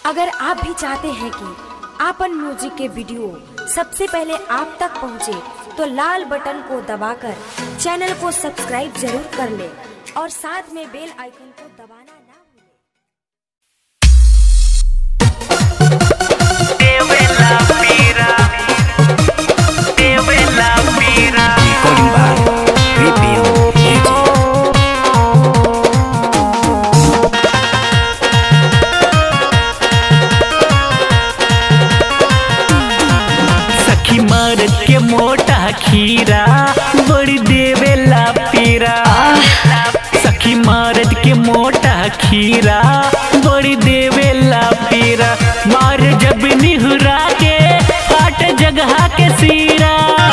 अगर आप भी चाहते हैं कि आपन म्यूजिक के वीडियो सबसे पहले आप तक पहुंचे, तो लाल बटन को दबाकर चैनल को सब्सक्राइब जरूर कर ले और साथ में बेल आइकन को दबाना ना भूलें। Dewela Pira Dewela Pira Recording by Repeal Music. सखी मर्द के मोटा खीरा बड़ी देवेला पीरा सखी मर्द के मोटा खीरा बड़ी देवेला पीरा मार जब निहुरा के फाट जगह के सीरा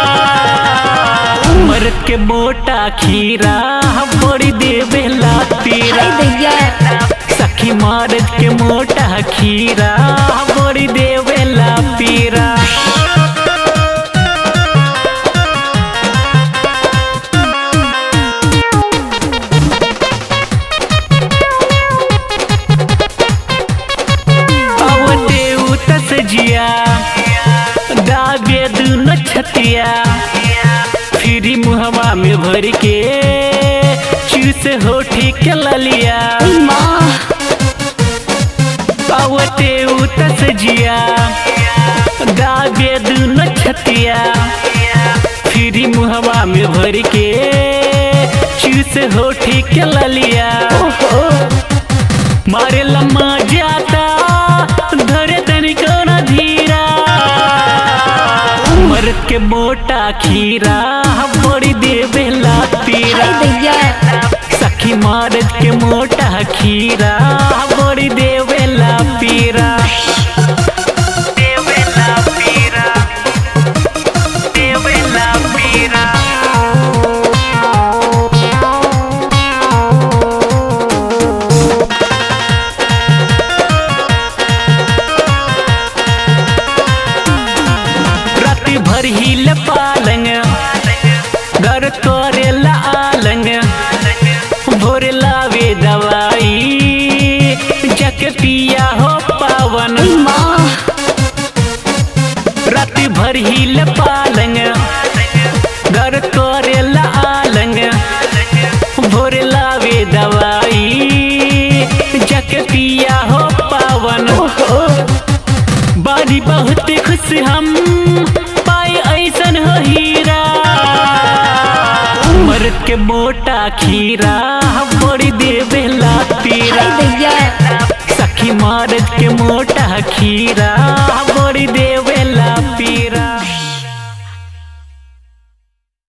मर्द के मोटा खीरा बड़ी देवेला पीरा सखी मर्द के मोटा खीरा बड़ी देवेला पीरा आवते उतस जिया दागे दुनो छतिया फिरी मुहवा में भर के चिर से होठी के ललिया आवते उतस जिया दागे दुनो छतिया फिरी मुहवा में भर के चिर से होठी के ललिया मारे लम्मा जाता धरे तनिको न धीरा मर्द के मोटा खीरा बड़ी देवेला पीरा सखी मर्द के मोटा खीरा बड़ी देवेला पीरा देवेला पीरा देवेला पीरा राति भर हिल पालंग घर करेला आलंग भोर लावे दवाई जक पिया हो पावन राति भर हिल पालंग घर करेला आलंग भोर लावे दवाई जक पिया हो पावन बारी बहुत खुश हम पाए ऐसन हो हीरा मर्द के मोटा खीरा बड़ी देवेला पीरा सखी मर्द के मोटा खीरा बड़ी